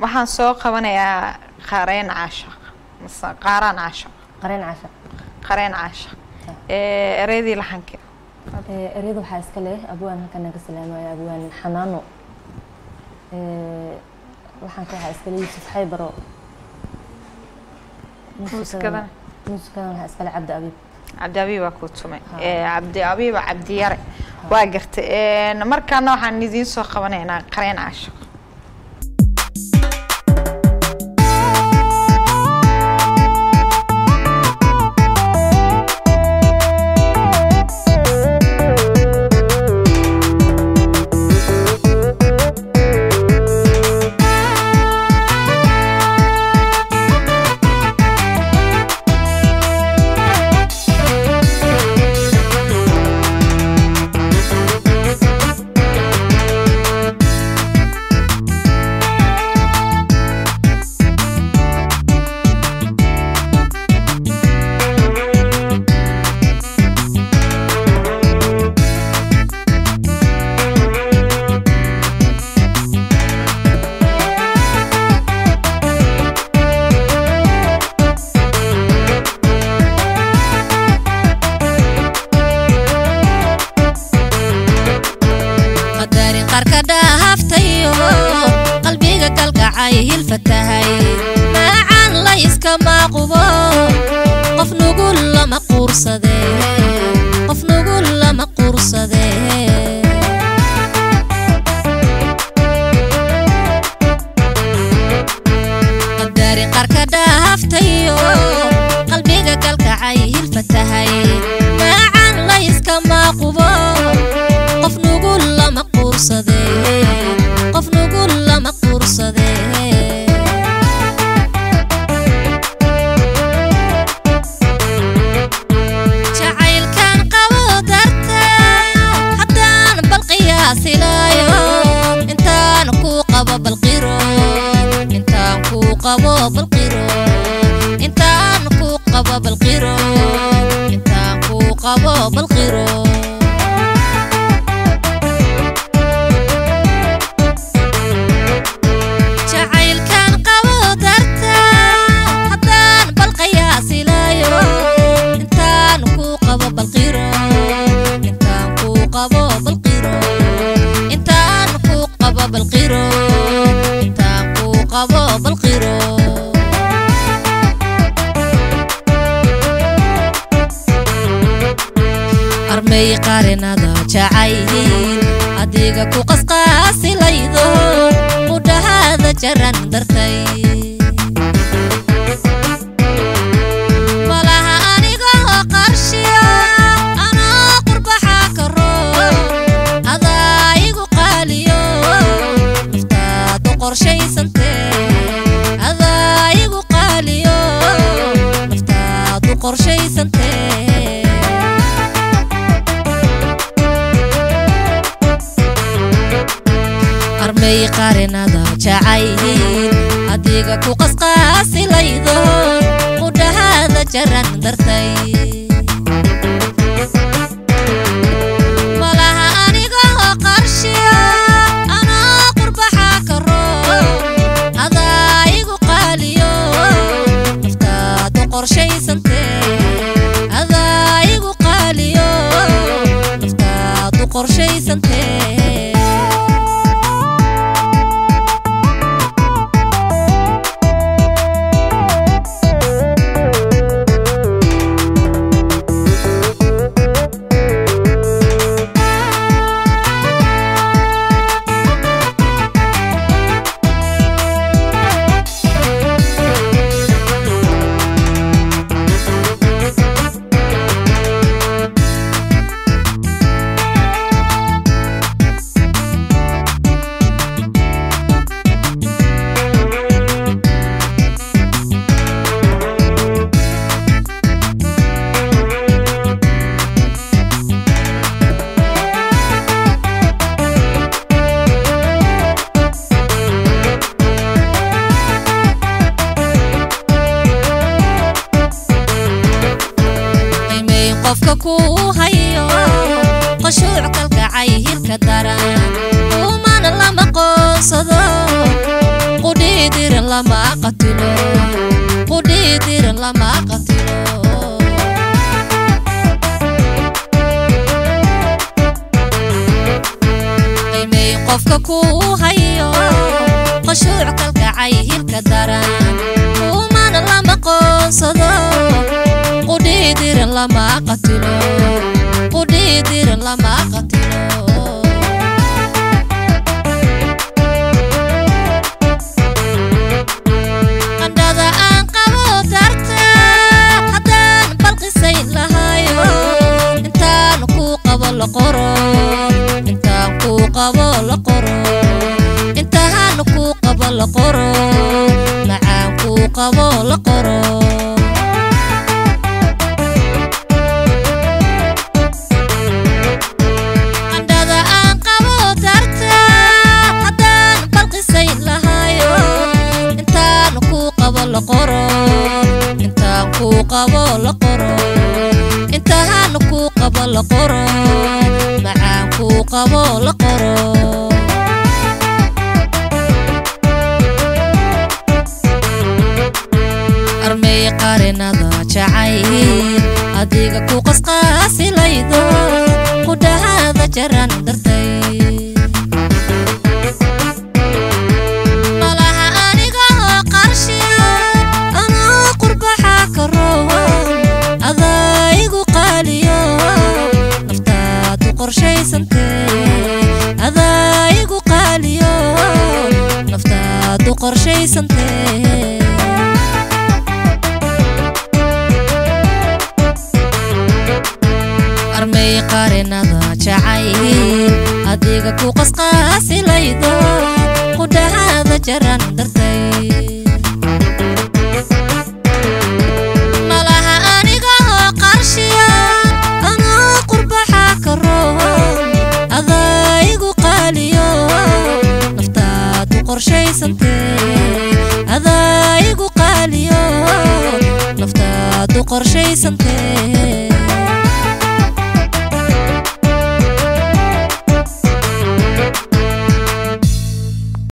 waxaan soo qabanayaa qareen caashaq mase qaaraan caashaq qareen casha qareen caashaq ee ereydii laxanka Ee, ereyada waxaa iska leh abwaan halkan naga salaamaya abwaan xanaano Ee, laxanka waxaa iska leh yuusuf xaybaro Muusikadana? muusikadana waxaa iska leh cabdi abiib cabdi abiib waa kuu tumay Ha. ee cabdi abiiba cabdi yare waa gartay Een, markaana waxaan idiin soo qabanaynaa qareen caashaq qadarin qarka dhaaftayo qalbiga kalgacay hilfatahay maacaan la iskama qubo qof nugul lama quursade qof nugul lama quursade qadarin qarka dhaaftayo qalbiga kalgacay hilfatahay maacaan la iskama qubo qof nugul lama quursade qof nugul lama quursade jacaylkan qabo darta haddaan bal qiyaasilaayo intaan ku qabo balqiro intaan ku qabo balqiro intaan ku qabo balqiro intaan ku qabo balqiro jacaylkan qabo darta haddaan bal qiyaasilaayo intaan ku qabo balqiro intaan ku qabo balqiro intaan ku qabo balqiro intaan ku qabo balqiro armay qarinada jacayl adiga ku qasqaasilaydo qudhahaada jaran dartay malaha anigoo qarshiya anoo qurbaxa karo adaa igu qaaliyo naftaadu qorshaysante adaa igu qaaliyo naftaadu qorshaysante armay qarinada jacayl adiga ku qasqaasilaydo qudhahaada jaran dartay malaha anigoo qarshiya anoo qurbaxa karo adaa igu qaaliyo naftaadu qorshaysante adaa igu qaaliyo naftaadu qorshaysante qiimeyn qofka kuu hayo qashuuc kalgacay hilka daran umana lama qoonsado qudhiid lama qatilo qudhii diran lama qatilo qiimay qofka kuu hayo qashuuc kalkacay hilka daran kuumana lama qoonsado qudhii diran lama qatilo qudhii diran lama qatilo qandhada aan qabo darta haddaan balqisayn lahayo intaan kuu qabo la qoro intaan kuu qabo la qoro intaan kuu qabo la qoro macaan kuu qabo la qoro qandhada aan qabo darta haddaan balqisayn lahayo intaan kuu qabo la qoro intaan kuu qabo la qoro intaan kuu qabo la qoro macaan kuu qabo la qoro armay qarinada jacayl adiga ku qasqaasilaydo qudhahaada jaran dartay malaha aniga oo qarshiya anoo qurbaxa ka roon adaa igu qaaliyo naftaadu qorshaysantee adaa igu qaaliyo naftaadu qorshaysantee armay qarinada jacayl adiga ku qasqaasilaydo qudhahaada jaran dartay malaha aniga oo qarshiya anoo qurbaxa ka roon adaa igu qaaliyo naftaadu qorshaysantee adaa igu qaaliyo naftaadu qorshaysantee